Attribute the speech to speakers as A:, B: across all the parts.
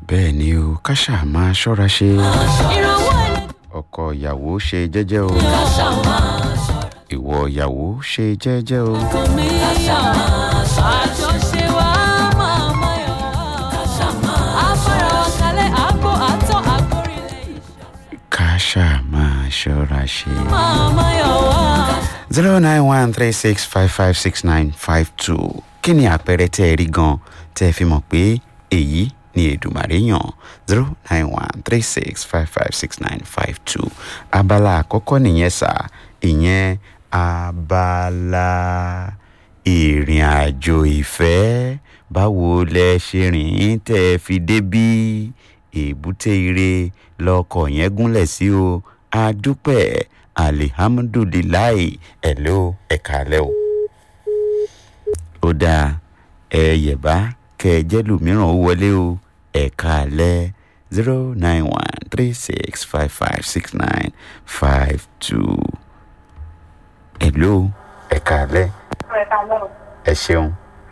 A: bẹ́ẹ̀ ni o ká ṣáà máa ṣọ́ra ṣe
B: ìrànwọ́ ẹlẹ́dùn
A: ọkọ ìyàwó ṣe jẹ́jẹ́ o
B: ká ṣáà máa ṣọ́ra
A: ìwọ ìyàwó ṣe jẹ́jẹ́ o
B: kò mí àjọṣe wa máa máyọ̀ wá afárá wa kalẹ̀ àgbo àtọ́ àgbórílẹ̀
A: ká ṣáà máa ṣọ́ra ṣe.
B: máa máyọ̀ wá.
A: zero nine one three six five five six nine five two kí ni àpẹẹrẹ tẹ́ ẹ rí gan tẹ́ ẹ fi mọ̀ pé èyí ni èdùmàrè yàn zero nine one three six five five six nine five two abala àkọ́kọ́ nìyẹn sà ìyẹn abala ìrìn àjò ìfẹ́ báwo lẹ ṣe rìn tẹ́ ẹ fi débí èbúté ire lọkọ̀ yẹn gúnlẹ̀ sí o adúpẹ́ alihamudulilayi ẹ̀lẹ́ o ẹ̀ka alẹ́ o. ó dáa ẹ yẹ̀bá kẹ ẹ jẹ́ lòmíràn ó wọlé o ẹ̀ka alẹ́ zero nine one three six five five six nine five two. ẹ̀lẹ́ o ẹ̀ka alẹ́ ẹ ṣeun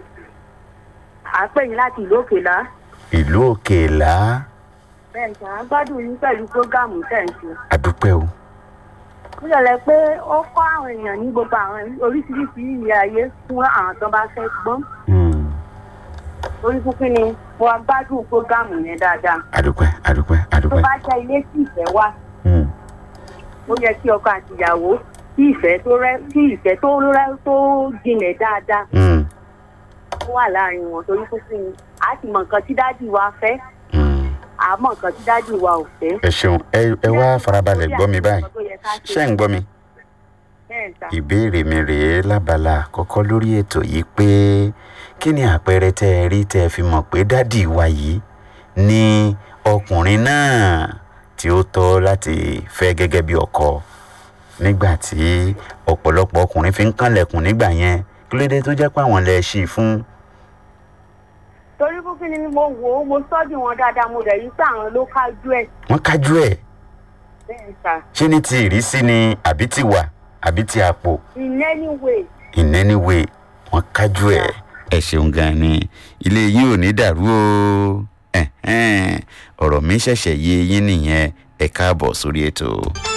C: à ń pè yín láti ìlú òkèlá
A: ìlú òkèèlá
C: bẹ́ẹ̀ ṣe à ń gbádùn yín pẹ̀lú prógáàmù tẹ̀ ń ṣe.
A: adúpẹ́ o
C: ó yẹlẹ pé ó kọ́ àwọn èèyàn ní gbogbo àwọn oríṣiríṣi ìyè ayé fún àwọn tó bá fẹ́ gbọ́n
A: Hmm,
C: orí fúnfún ni mo wá gbádùn prógáàmù yẹn dáadáa.
A: adúpẹ́ adúpẹ́
C: tó
A: adúpẹ́.
C: bá jẹ́ ilé tí ìfẹ́ wà
A: Hmm,
C: ó yẹ kí ọkọ àti ìyàwó kí ìfẹ́ tó rẹ́ kí ìfẹ́ tó rẹ́ tó jinlẹ̀ dáadáa
A: hmm,
C: ó wà láàrin wọn torí fúnfún ni a ti mọ nǹkan tí dádì wa fẹ́
A: hmm.
C: àmọ́ nǹkan tí dádì wa ò fẹ́.
A: ẹ ṣeun ẹ ẹ wá farabalẹ̀ gbọ́ mi báyìí ṣé ń gbọ́ mi.
C: bẹ́ẹ̀ ta
A: ìbéèrè mi rèé lábala àkọ́kọ́ lórí ètò yìí pé kí ni àpẹẹrẹ tẹ́ ẹ rí tẹ́ ẹ fi mọ̀ pé dádì wa yìí ni ọkùnrin náà tí ó tọ́ láti fẹ́ gẹ́gẹ́ bí ọkọ nígbà tí ọ̀pọ̀lọpọ̀ ọkùnrin fi ń kànlẹ̀kùn nígbà yẹn kí ló dé tó jẹ́ pé àwọn lẹ ṣí i fún
C: torí fúnfún ni mo wò ó mo sọ́jú wọn dáadáa mo dẹ̀ yí pé àwọn ló kájú ẹ̀
A: wọ́n kájú ẹ̀
C: bẹ́ẹ̀ ta
A: ṣé ní ti ìrísí ni àbí ti wà àbí ti àpò
C: in any way
A: in any way wọn kájú ẹ. ẹ ṣeun gan ni ilé yín ò ní dàrú o Ẹ̀hẹ́n, ọ̀rọ̀ mi ṣẹ̀ṣẹ̀ yé yín nìyẹn ẹ káàbọ̀ sórí ètò.